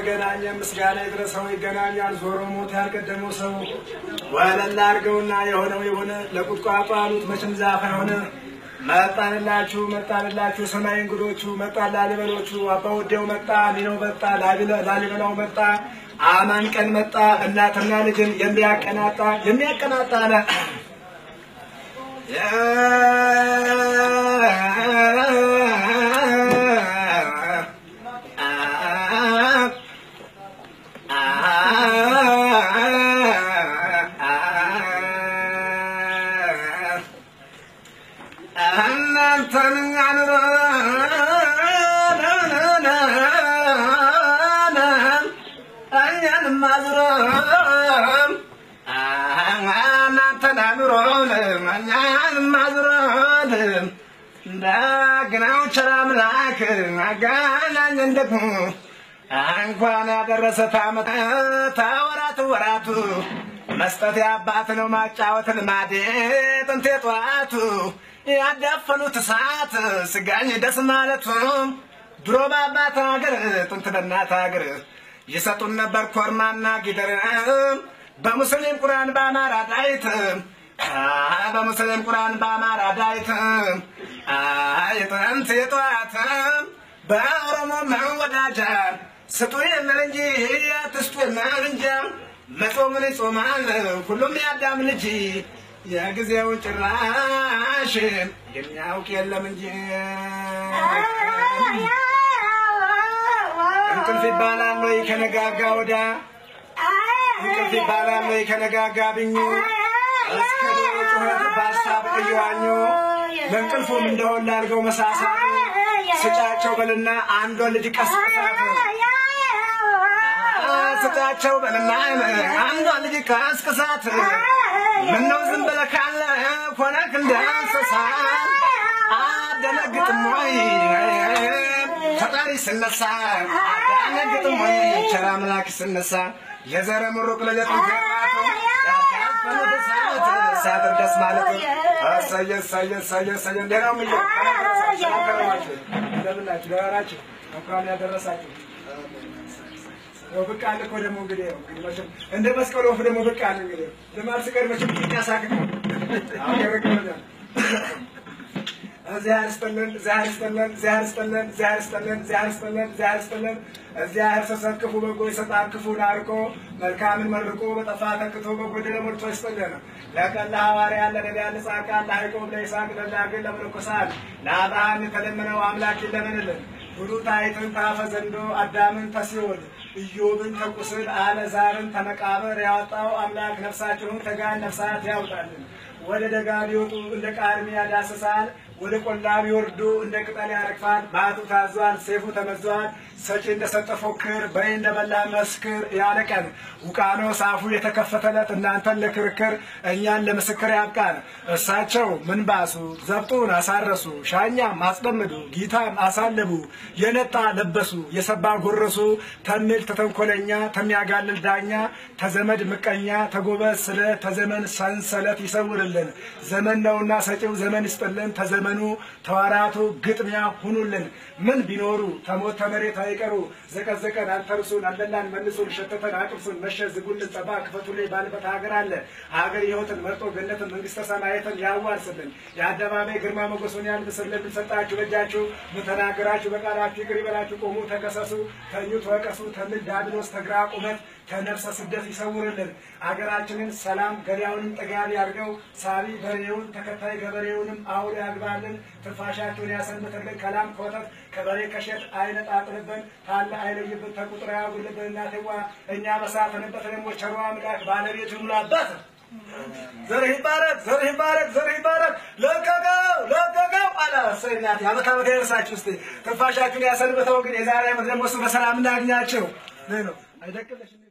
ተገናኘ ምስጋና ይድረሰው ይገናኛል ዞሮ ሞት ያልቀደመው ሰው ወለላ አድርገውና የሆነው የሆነ ለቁጥቋጦ አሉት መቼም ዛፍ አይሆነ መጣንላችሁ መጣንላችሁ ሰማይ እንግዶቹ መጣ ላሊበሎቹ አባ ወዴው መጣ ሚነው መጣ ላሊበላው መጣ አማን ቀን መጣ እናትና ልጅን የሚያቀናጣ የሚያቀናጣ አለ እናንተን አኑሮ እኛንም አዙሮ እናንተን አኑሮ እኛንም አዙሮ እንደግናው ቸር አምላክ አገናኘን ደግሞ እንኳን ያደረሰ ታመት ተወራት ወራቱ መስጠት የአባት ነው ማጫወት ልማዴ ጥንቴ ጠዋቱ ያዳፈኑት እሳት ስጋኝ ደስ ማለቱ ድሮ በአባት ሀገር ጥንት በእናት ሀገር ይሰጡን ነበር ኮርማና ጊደር በሙስሊም ቁርአን በአማራ ዳይት በሙስሊም ቁርአን በአማራ ዳይት የጥንት የጠዋት በኦሮሞ መወዳጃ ስጡ የሚል እንጂ አትስጡ የሚል እንጂ መጾምን ይጾማል ሁሉም ያዳም ልጅ የጊዜውን ጭራሽ የሚያውቅ የለም እንጂ እንቅልፍ ይባላል ወይ ከነጋጋ ወዳ እንቅልፍ ይባላል ወይ ከነጋጋ ብኙ እስከ ዶሮ ጩኸት በሀሳብ እየዋኙ ለእንቅልፉም እንደሆን ላልገው መሳሳት ስጫቸው በልና አንዷን ልጅ ቀስቅሳት ስጫቸው በልና አንዷን ልጅ ቀስቅሳት ምነው ዝም ብለህ ካለ ሆነክ እንደ እንስሳ አደነግጥም ወይ ፈጣሪ ስነሳ አደነግጥም ወይ ቸር አምላክ ስነሳ የዘረ ምሩቅ ለየጥን ሳድር ደስ ማለት እሰየ እሰየ እሰየ እሰየ እንዴት ነው ምየ እንደምናችሁ ደህና ናችሁ እንኳን ያደረሳችሁ ብቅ አለ እኮ ደግሞ እንግዲህ እንግዲህ መቼም እንደ መስቀል ወፍ ደግሞ ብቅ አለ እንግዲህ ልማድ ስቀር መቼም ጥቂት ያሳክቅ ያረገበኛል እግዚአብሔር ይስጥልን እግዚአብሔር ይስጥልን እግዚአብሔር ይስጥልን እግዚአብሔር ይስጥልን እግዚአብሔር ይስጥልን እግዚአብሔር ይስጥልን እግዚአብሔር ሲሰጥ ክፉ በጎ ይሰጣል ክፉን አርቆ መልካምን መርቆ በጠፋ ተክቶ በጎደለ ሞልቶ ይስጥልን ለቀን ለሐዋርያ ለነቢያን ለጻድቃን ለያዕቆብ ለይስሐቅ ለዳግን ለመነኮሳት ለአብርሃም የተለመነው አምላክ ይለመንልን ብሉታይትን ታፈ ዘንዶ አዳምን ተሲኦል ኢዮብን ተቁስል አለዛርን ተመቃብር ያወጣው አምላክ ነፍሳችሁን ከገሃነመ ነፍሳት ያውጣልን። ወደ ደጋ ቢወጡ እንደ ቃርሚያ ያዳስሳል፣ ወደ ቆላ ቢወርዱ እንደ ቅጠል ያረግፋል። ባቱ ታዟል፣ ሰይፉ ተመዟል። ሰጪ እንደሰጠ ፎክር፣ በይ እንደበላ መስክር ያለ ቀን ውቃኖስ አፉ የተከፈተለት እናንተን ለክርክር እኛን ለምስክር ያብቃን። እሳቸው ምን ባሱ ዘብጡን አሳረሱ፣ ሻኛም አስጠምዱ፣ ጊታም አሳለቡ፣ የነጣ ለበሱ፣ የሰባ ጎረሱ፣ ተምል ተተንኮለኛ፣ ተሚያጋልል ዳኛ፣ ተዘመድ ምቀኛ፣ ተጎበዝ ስለ ተዘመን ሰንሰለት ይሰውርልን። ዘመን ነውና ሰጪው ዘመን ይስጥልን። ተዘመኑ ተዋራቱ ግጥሚያ ሁኑልን። ምን ቢኖሩ ተሞት ተመሬት አይቀሩ ዘቀዘቀን አልተርሱን አለላን መልሱን ሸተተን አቅምሱን መሸ ዝጉልን ጸባ ክፈቱልኝ ባልበት ሀገር አለ ሀገር ሕይወትን መርጦ ገነትን መንግስተ ሰማያትን ያዋርስልን የአደባባይ ግርማ ሞገሱን ያልብስልን ሰጣችሁ በእጃችሁ ምን ተናገራችሁ በቃላችሁ ይቅር ይበላችሁ ቆሙ ተከሰሱ ተኙ ተወቀሱ ተምል ዳብሎስ ተግራ ቁመት ከነፍሰ ስደት ይሰውርልን አገራችንን ሰላም ገበያውንም ጠጋቢ አድርገው ሳቢ በሬውን ተከታይ ገበሬውንም አውሎ ያግባልን ትንፋሻችሁን ያሰንብትልን ከላም ከወተት ከበሬ ከሸት አይነጣጥልብን ካለ አይለይብን ተቁጥር ያጉልብን እናቴዋ እኛ በሳትንበት ደግሞ ቸሯ አምላክ ባለቤት ይሙላበት ዘርህ ይባረክ ዘርህ ይባረክ ዘርህ ይባረክ ለቀቀው ለቀቀው አለ እሰይ እናቴ አመት አመት ያደርሳችሁ እስቲ ትንፋሻችሁን ያሰንብተው ግን የዛሬ ዓመት ደግሞ እሱ በሰላም እናግኛቸው ነው አይደቅልሽ